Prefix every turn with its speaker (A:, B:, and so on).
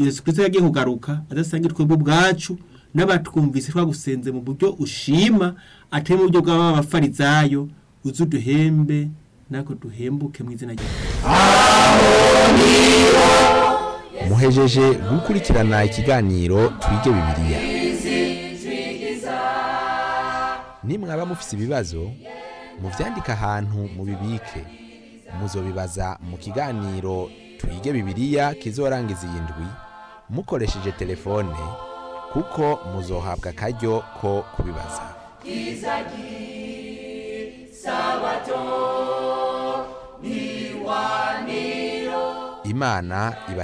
A: yesu kirisito yagiye kugaruka adasangira twebwe ubwacu n'abatwumvise twagusenze mu buryo ushima atari mu buryo bw'aba abafarizayo uze uduhembe nako duhembuke mu izina rya
B: muhejeje gukurikirana ikiganiro twige bibiliya nimwaba mufise ibibazo muvyandike ahantu mubibike muzobibaza mu kiganiro twige bibiliya kizorangiza iyi ndwi mukoresheje telefone kuko muzohabwa akaryo ko kubibaza imana iba